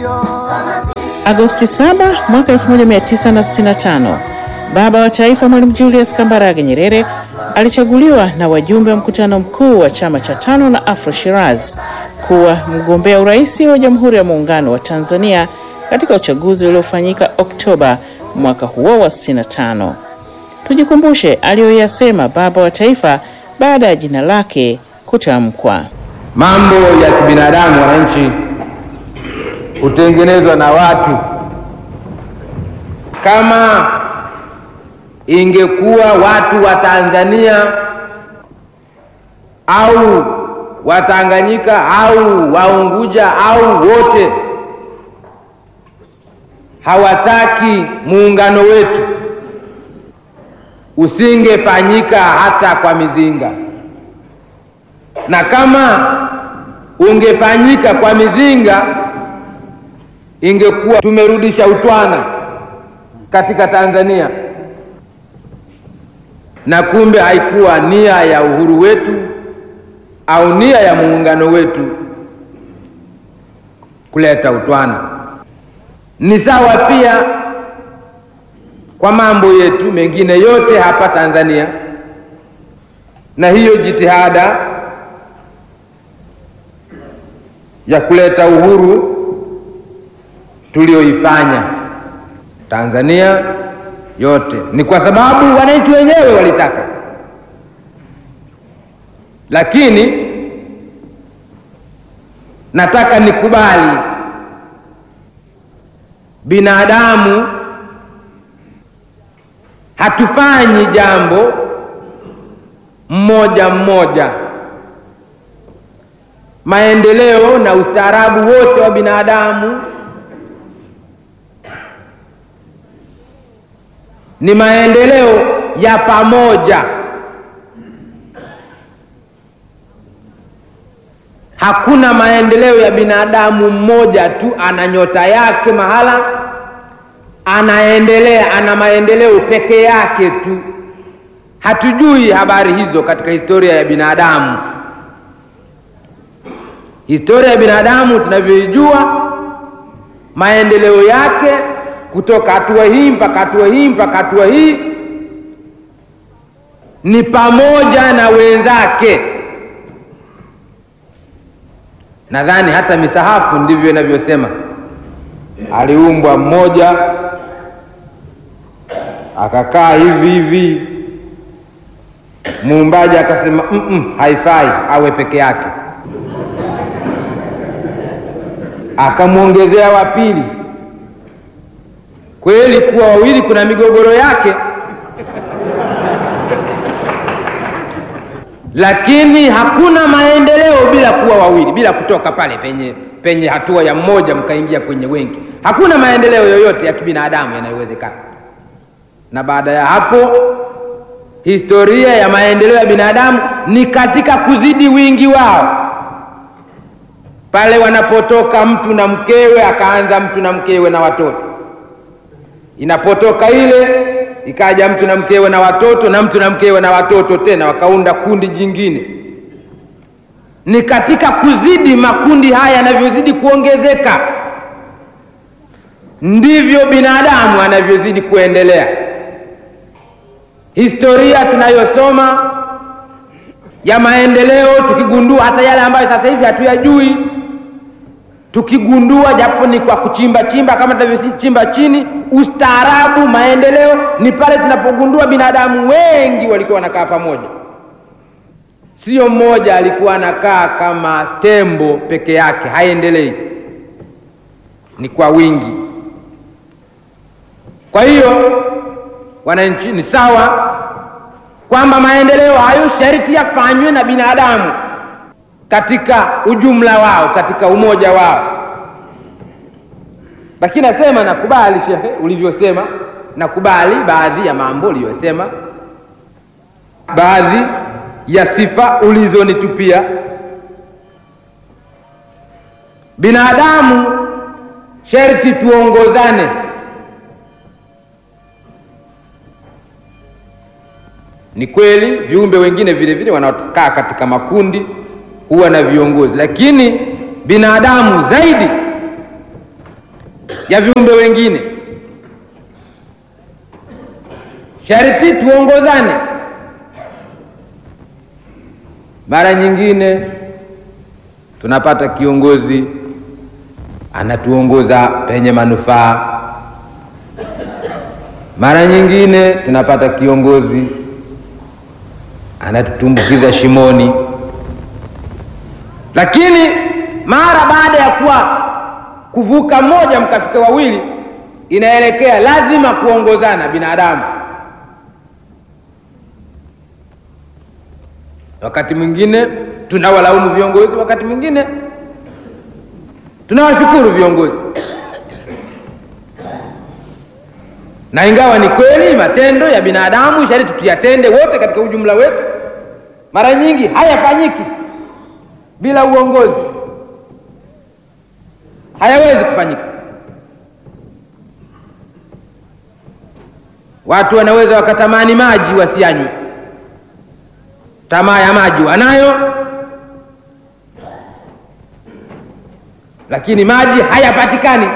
Agosti 7 mwaka 1965, baba wa taifa Mwalimu Julius Kambarage Nyerere alichaguliwa na wajumbe wa mkutano mkuu wa chama cha tano na Afro Shiraz kuwa mgombea urais wa Jamhuri ya Muungano wa Tanzania katika uchaguzi uliofanyika Oktoba mwaka huo wa 65. Tujikumbushe aliyoyasema baba wa taifa baada ya jina lake kutamkwa. Mambo ya kibinadamu, wananchi, hutengenezwa na watu. Kama ingekuwa watu wa Tanzania au Watanganyika au Waunguja au wote hawataki muungano wetu, usingefanyika hata kwa mizinga, na kama ungefanyika kwa mizinga, ingekuwa tumerudisha utwana katika Tanzania, na kumbe haikuwa nia ya uhuru wetu au nia ya muungano wetu kuleta utwana. Ni sawa pia kwa mambo yetu mengine yote hapa Tanzania, na hiyo jitihada ya kuleta uhuru tulioifanya Tanzania yote ni kwa sababu wananchi wenyewe walitaka, lakini nataka nikubali binadamu hatufanyi jambo mmoja mmoja. Maendeleo na ustaarabu wote wa binadamu ni maendeleo ya pamoja. Hakuna maendeleo ya binadamu mmoja tu, ana nyota yake mahala anaendelea, ana maendeleo peke yake tu. Hatujui habari hizo katika historia ya binadamu. Historia ya binadamu tunavyoijua, maendeleo yake kutoka hatua hii mpaka hatua hii mpaka hatua hii ni pamoja na wenzake. Nadhani hata misahafu ndivyo inavyosema, aliumbwa mmoja akakaa hivi hivi, muumbaji akasema mm -mm, haifai awe peke yake, akamwongezea wa pili. Kweli kuwa wawili kuna migogoro yake, lakini hakuna maendeleo bila kuwa wawili, bila kutoka pale penye penye hatua ya mmoja mkaingia kwenye wengi. Hakuna maendeleo yoyote ya kibinadamu yanayowezekana. Na baada ya hapo, historia ya maendeleo ya binadamu ni katika kuzidi wingi wao, pale wanapotoka mtu na mkewe, akaanza mtu na mkewe na watoto inapotoka ile ikaja mtu na mkewe na watoto na mtu na mkewe na watoto tena, wakaunda kundi jingine. Ni katika kuzidi makundi haya yanavyozidi kuongezeka, ndivyo binadamu anavyozidi kuendelea. Historia tunayosoma ya maendeleo, tukigundua hata yale ambayo sasa hivi hatuyajui tukigundua japo ni kwa kuchimba chimba kama tunavyochimba chini. Ustaarabu, maendeleo ni pale tunapogundua binadamu wengi walikuwa wanakaa pamoja, sio mmoja alikuwa anakaa kama tembo peke yake, haendelei, ni kwa wingi. Kwa hiyo, wananchi, ni sawa kwamba maendeleo hayo sharti yafanywe na binadamu katika ujumla wao, katika umoja wao. Lakini nasema nakubali, shehe, ulivyosema, nakubali baadhi ya mambo uliyosema, baadhi ya sifa ulizonitupia. Binadamu sharti tuongozane. Ni kweli viumbe wengine vile vile wanaokaa katika makundi huwa na viongozi, lakini binadamu zaidi ya viumbe wengine. Sharti tuongozane. Mara nyingine tunapata kiongozi anatuongoza penye manufaa, mara nyingine tunapata kiongozi anatutumbukiza shimoni. Lakini mara baada ya kuwa kuvuka mmoja mkafika wawili, inaelekea lazima kuongozana binadamu. Wakati mwingine tunawalaumu viongozi, wakati mwingine tunawashukuru viongozi, na ingawa ni kweli matendo ya binadamu sharti tuyatende wote katika ujumla wetu, mara nyingi hayafanyiki bila uongozi, hayawezi kufanyika. Watu wanaweza wakatamani maji wasianywe, tamaa ya maji wanayo, lakini maji hayapatikani.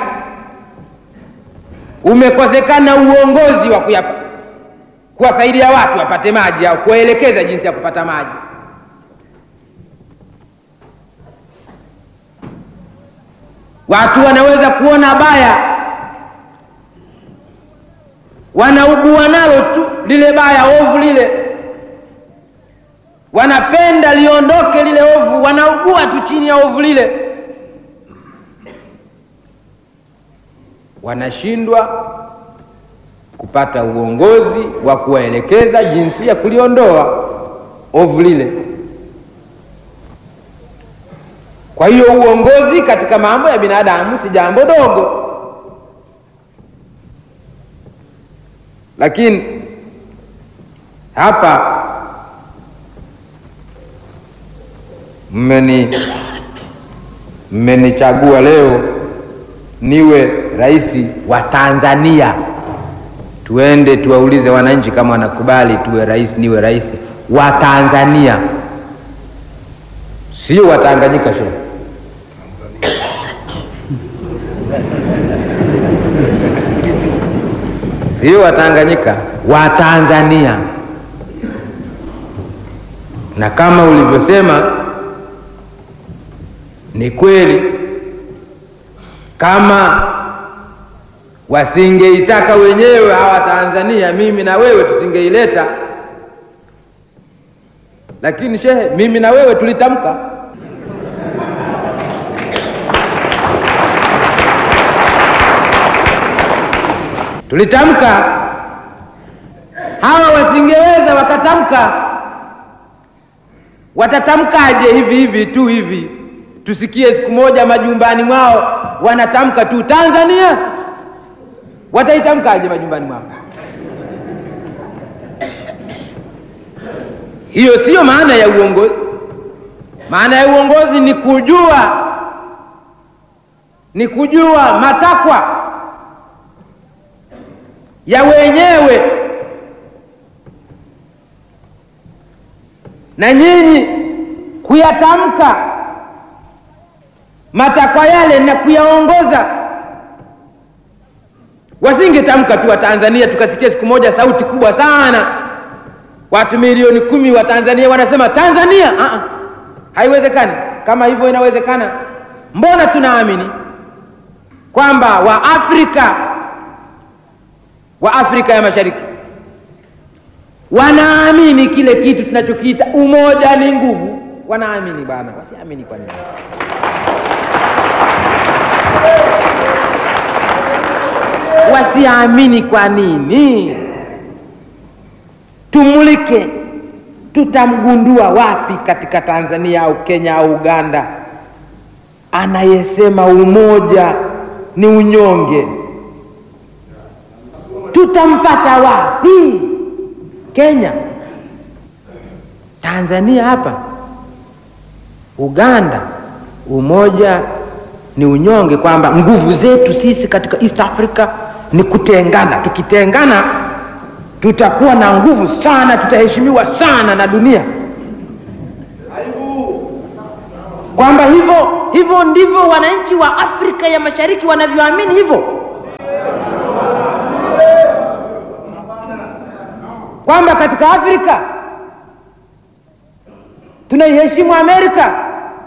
Umekosekana uongozi wa kuyapa kuwasaidia watu wapate maji au kuwaelekeza jinsi ya kupata maji. Watu wanaweza kuona baya, wanaugua nalo tu lile baya, ovu lile, wanapenda liondoke lile ovu, wanaugua tu chini ya ovu lile, wanashindwa kupata uongozi wa kuwaelekeza jinsi ya kuliondoa ovu lile. Kwa hiyo uongozi katika mambo ya binadamu si jambo dogo, lakini hapa mmeni mmenichagua leo niwe rais wa Tanzania. Tuende tuwaulize wananchi kama wanakubali tuwe rais, niwe rais wa Tanzania, sio wa Tanganyika. Shehe, sio wa Tanganyika, wa Tanzania. Na kama ulivyosema ni kweli, kama wasingeitaka wenyewe hawa Tanzania, mimi na wewe tusingeileta. Lakini shehe, mimi na wewe tulitamka. Tulitamka, hawa wasingeweza wakatamka. Watatamkaje hivi hivi tu hivi? Tusikie siku moja majumbani mwao wanatamka tu Tanzania wataitamkaje majumbani mwao? Hiyo siyo maana ya uongozi. Maana ya uongozi ni kujua, ni kujua matakwa ya wenyewe, na nyinyi kuyatamka matakwa yale na kuyaongoza wasingetamka tu wa Tanzania tukasikia siku moja sauti kubwa sana, watu milioni kumi wa Tanzania wanasema Tanzania. uh -uh. Haiwezekani. Kama hivyo inawezekana, mbona tunaamini kwamba Waafrika wa Afrika ya Mashariki wanaamini kile kitu tunachokiita umoja ni nguvu? Wanaamini bwana, wasiamini kwa nini? Wasiamini kwa nini? Tumulike, tutamgundua wapi katika Tanzania au Kenya au Uganda anayesema umoja ni unyonge? Tutampata wapi? Kenya, Tanzania, hapa Uganda, umoja ni unyonge, kwamba nguvu zetu sisi katika East Africa ni kutengana. Tukitengana tutakuwa na nguvu sana, tutaheshimiwa sana na dunia, kwamba hivyo hivyo ndivyo wananchi wa Afrika ya Mashariki wanavyoamini hivyo. kwamba katika Afrika tunaiheshimu Amerika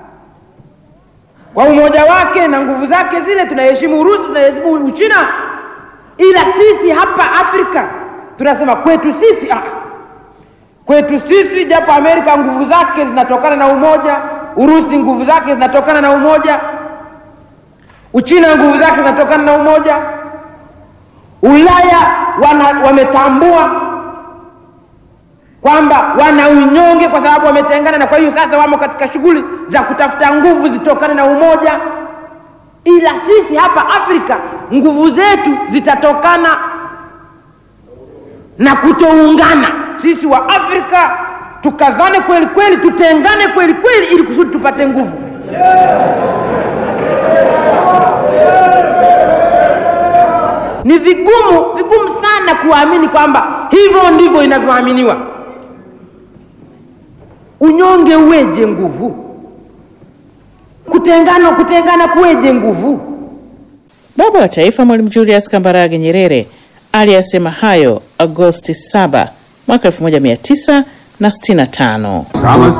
kwa umoja wake na nguvu zake zile, tunaiheshimu Urusi, tunaiheshimu Uchina, ila sisi hapa Afrika tunasema kwetu sisi ah, kwetu sisi, japo Amerika nguvu zake zinatokana na umoja, Urusi nguvu zake zinatokana na umoja, Uchina nguvu zake zinatokana na umoja, Ulaya wana, wametambua kwamba wana unyonge kwa sababu wametengana, na kwa hiyo sasa wamo katika shughuli za kutafuta nguvu zitokane na umoja. Ila sisi hapa Afrika nguvu zetu zitatokana na kutoungana. Sisi wa Afrika tukazane kweli kweli, tutengane kweli kweli, ili kusudi tupate nguvu. Ni vigumu vigumu sana kuamini kwamba hivyo ndivyo inavyoaminiwa. Unyonge uweje nguvu? Kutengana kutengana kuweje nguvu? Baba wa Taifa Mwalimu Julius Kambarage Nyerere aliyasema hayo Agosti 7 mwaka 1965. Kama